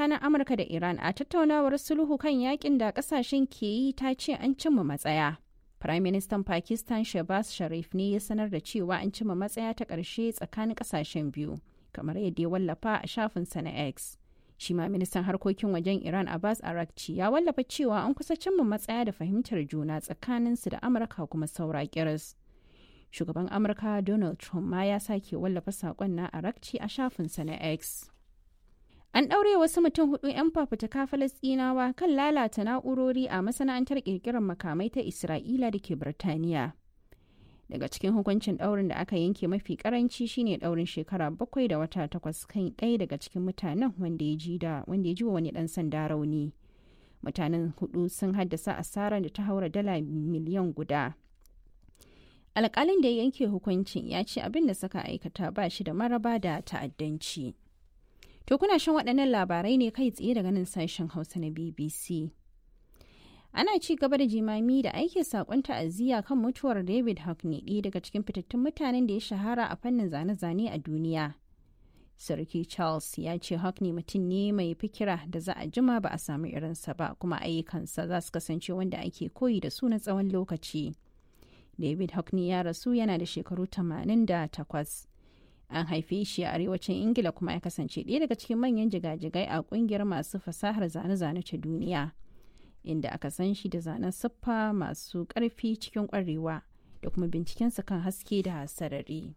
tsakanin amurka da iran a tattaunawar sulhu kan yakin da kasashen ke yi ta ce an cimma matsaya prime minister pakistan shabaz sharif ne ya sanar da cewa an cimma matsaya ta ƙarshe tsakanin kasashen biyu kamar yadda ya wallafa a shafinsa na x shi ma ministan harkokin wajen iran abbas arakci ya wallafa cewa an kusa cimma matsaya da fahimtar juna tsakaninsu da amurka kuma saura kiris shugaban amurka donald trump ma ya sake wallafa saƙon na arakci a shafinsa na x an ɗaure wasu mutum hudu 'yan fafutuka falasɗinawa kan lalata na'urori a masana'antar ƙirƙirar makamai ta isra'ila da ke birtaniya daga cikin hukuncin ɗaurin da aka yanke mafi karanci shine ɗaurin shekara bakwai da wata takwas kan ɗaya daga cikin mutanen wanda ya ji da wanda ya ji wa wani ɗan sanda rauni mutanen hudu sun haddasa asarar da ta haura dala miliyan guda alƙalin da ya yanke hukuncin ya ce abin da suka aikata ba shi da maraba da ta'addanci to kuna shan waɗannan labarai ne kai tsaye daga nan sashen hausa na bbc ana ci gaba da jimami da aiki sakon ta'aziyya kan mutuwar david hockney ɗaya daga cikin fitattun mutanen da ya shahara a fannin zane-zane a duniya sarki charles ya ce hockney mutum ne mai fikira da za a jima ba a samu irinsa ba kuma ayyukansa za su kasance wanda ake koyi da su na tsawon lokaci david hockney ya rasu yana da shekaru 88 an haife shi a arewacin ingila kuma ya kasance ɗaya daga cikin manyan jigajigai a ƙungiyar masu fasahar zane-zane ta duniya inda aka san shi da zanen siffa masu ƙarfi cikin ƙwarewa da kuma bincikensa kan haske da sarari.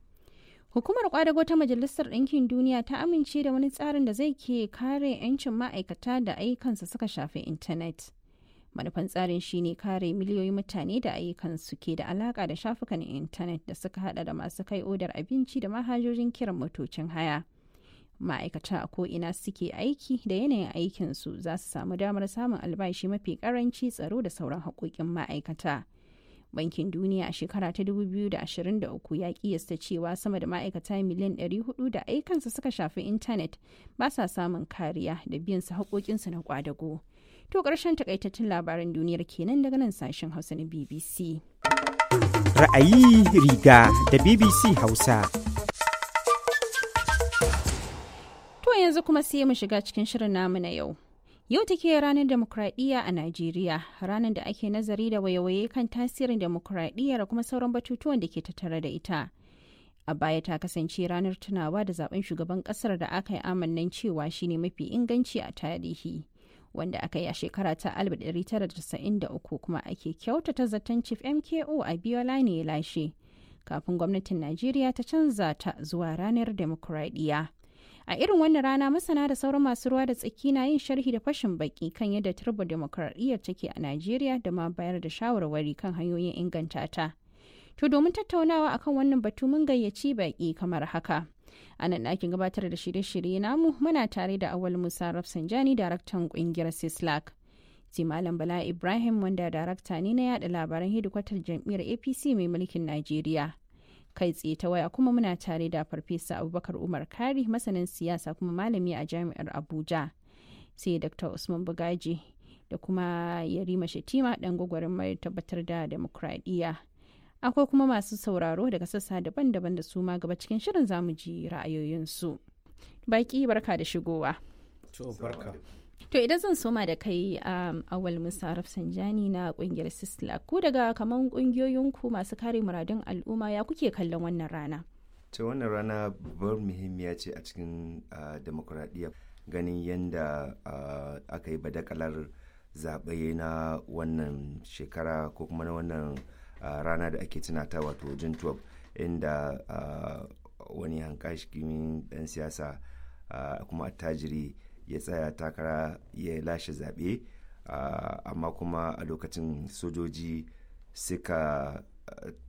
Hukumar kwadago ta Majalisar Ɗinkin Duniya ta amince da wani tsarin da zai ke kare 'yancin ma'aikata da ayyukansa suka shafi intanet. Manufan tsarin shine kare miliyoyin mutane da ayyukansu ke da alaka da shafukan intanet da suka hada da masu kai odar abinci da manhajojin kiran motocin haya. ma'aikata a ko'ina suke aiki da yanayin aikinsu za su samu damar samun albashi mafi karanci tsaro da sauran haƙoƙin ma'aikata. Bankin Duniya a shekara ta 2023 ya kiyasta cewa sama da ma'aikata miliyan 400 da aikansu suka shafi intanet ba sa samun kariya da biyan su haƙoƙinsu na kwadago. To ƙarshen takaitattun labaran duniyar kenan daga nan sashen Hausa na BBC. Ra'ayi riga da BBC Hausa. To yanzu kuma sai mu shiga cikin shirin namu na yau. Yau take ranar demokradiyya a Najeriya, ranar da ake nazari da wayewaye kan tasirin demokradiyya da kuma sauran batutuwan da ke tattare da ita. A baya ta kasance ranar tunawa da zaben shugaban kasar da aka yi amannan cewa shine mafi inganci a tarihi. Wanda aka yi a shekara ta 1993 kuma ake kyautata zaton Chief MKO a Biola ne ya lashe. Kafin gwamnatin Najeriya ta canza ta zuwa ranar demokradiyya. a irin wannan rana masana da sauran masu ruwa da tsaki na yin sharhi da fashin baki kan yadda turba demokradiyyar take a najeriya da ma bayar da shawarwari kan hanyoyin inganta ta to domin tattaunawa akan wannan batu mun gayyaci baki kamar haka a nan ɗakin gabatar da shirye-shirye namu muna tare da awal musa rafsanjani daraktan ƙungiyar sislak sai malam bala ibrahim wanda darakta ne na yada labaran hedikwatar jam'iyyar apc mai mulkin najeriya kai tsaye ta waya kuma muna tare da farfesa abubakar umar kari masanin siyasa kuma malami a jami'ar abuja sai dr usman bugaji da kuma yarima shetima dan gwagwarin mai tabbatar da demokradiyya akwai kuma masu sauraro daga sassa daban-daban da su ma gaba cikin shirin zamu ji ra'ayoyinsu baki barka da shigowa To idan zan soma da kai um, awal Musa Rafsanjani na kungiyar Sisla ku daga kaman kungiyoyinku masu kare muradun al'umma ya kuke kallon wannan rana? ta wannan rana babbar muhimmiya ce a cikin uh, demokuraɗiyya ganin yadda uh, aka yi badakalar zaɓe na wannan shekara ko kuma na wannan uh, rana da ake tunata wato jun 12 inda wani hankashikin ɗan siyasa kuma attajiri ya tsaya takara ya lashe zaɓe amma kuma a lokacin sojoji suka